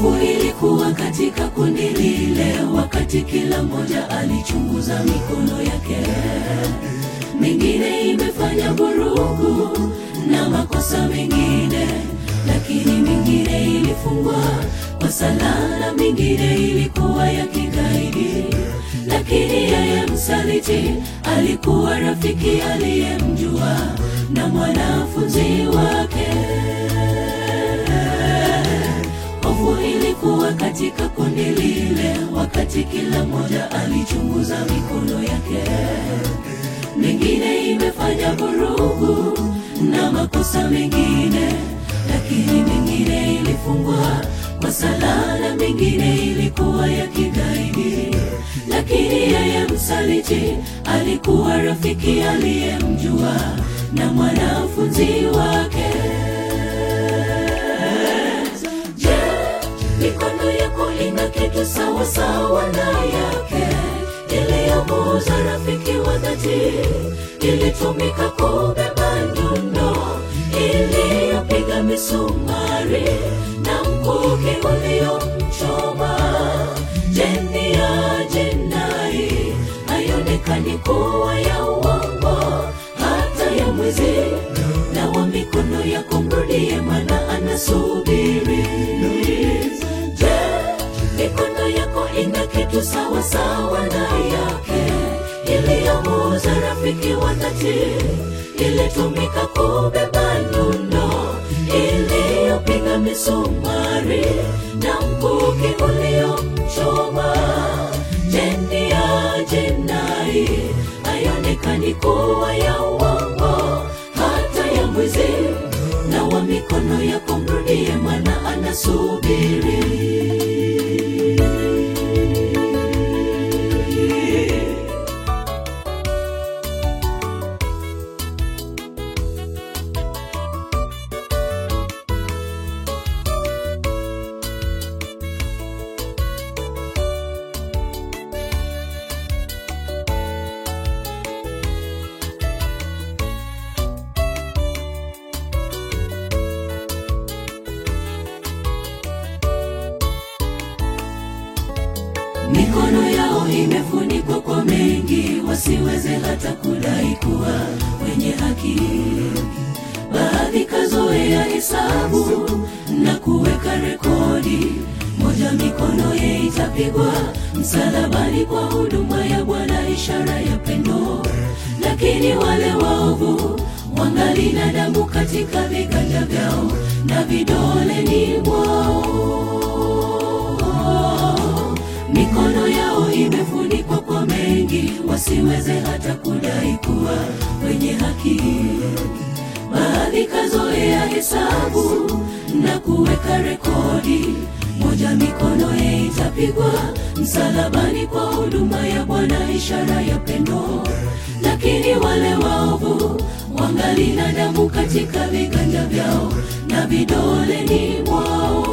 Hofu ilikuwa katika kundi lile, wakati kila mmoja alichunguza mikono yake. Mingine imefanya vurugu na makosa mengine, lakini mingine ilifungwa kwa sala na mingine ilikuwa ya kigaidi. Lakini yeye msaliti alikuwa rafiki aliyemjua na mwanafunzi wake. Hofu ilikuwa katika kundi lile, wakati kila mmoja alichunguza mikono yake. Mingine imefanya vurugu na makosa mengine, lakini mingine ilifungwa kwa sala na mingine ilikuwa ya kigaidi. Lakini yeye msaliti alikuwa rafiki aliyemjua na mwanafunzi wake. Je, mikono yako ina kitu sawa sawa na yake iliyomuuza rafiki wa dhati, ilitumika kubeba nyundo iliyopiga misumari na mkuki uliomchoma. Jeni ya jinai haionekani kuwa ya uongo, hata ya mwizi na wa mikono yako mrudie, maana anasubiri. Je, mikono yako ina kitu sawa sawa na yake iliyomuuza rafiki wa dhati, ilitumika kubeba nyundo iliyopiga misumari na mkuki uliomchoma. Jeni ya jinai haionekani kuwa ya uongo, hata ya mwizi na wa mikono yako mrudie, maana anasubiri. Mikono yao imefunikwa kwa mengi, wasiweze hata kudai kuwa wenye haki. Baadhi kazoea hesabu na kuweka rekodi, moja mikono ye itapigwa msalabani kwa huduma ya Bwana, ishara ya pendo. Lakini wale waovu wangali na damu katika viganja vyao na vidoleni mwao mikono yao imefunikwa kwa mengi, wasiweze hata kudai kuwa wenye haki. Baadhi kazoea hesabu na kuweka rekodi, moja mikono ye itapigwa msalabani kwa huduma ya Bwana, ishara ya pendo. Lakini wale waovu wangali na damu katika viganja vyao na vidoleni mwao.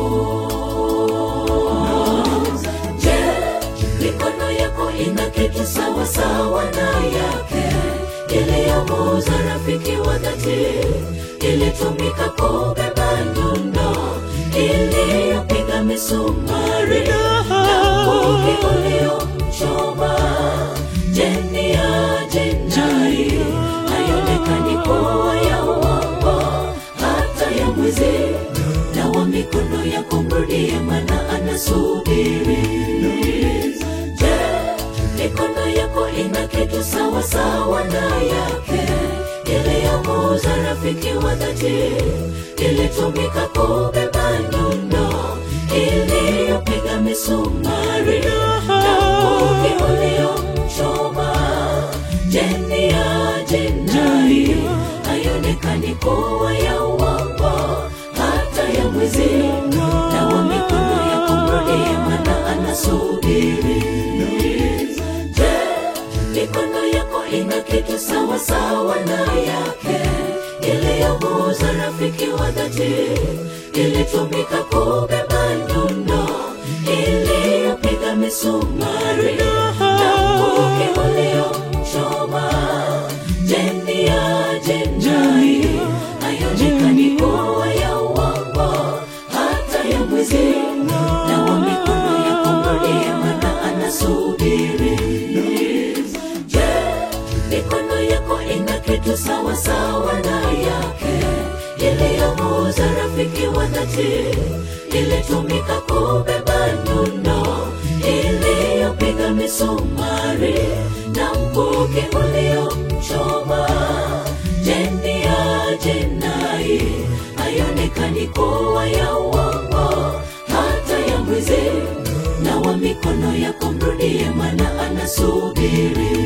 Je, mikono yako ina kitu sawa sawa na yake iliyomuuza rafiki wa dhati, ilitumika kubeba nyundo iliyopiga misumari na mkuki uliomchoma. Jeni ya jinai haionekani kuwa ya uongo, hata ya mwizi na wa mikono yako mrudie, maana anasubiri. Je, mikono yako ina kitu sawa sawa na yake iliyomuuza rafiki wa dhati, ilitumika kubeba nyundo iliyopiga misumari na mkuki uliomchoma. Jeni ya jinai haionekani kuwa ya uongo, hata ya mwizi na wa mikono yako mrudie, maana anasubiri. Je, mikono yako ina kitu sawa sawa na yake iliyomuuza rafiki wa dhati, ilitumika kubeba nyundo iliyopiga misumari na mkuki uliomchoma. Jeni ya jinai haionekani kuwa ya uongo, hata ya mwizi na wa mikono yako mrudie, maana anasubiri. Je, mikono yako ina kitu sawa sawa na yake iliyomuuza rafiki wa dhati, ilitumika kubeba nyundo iliyopiga misumari na mkuki uliomchoma. Jeni ya jinai haionekani kuwa ya uongo, hata ya mwizi. Na wa mikono yako mrudie, maana anasubiri.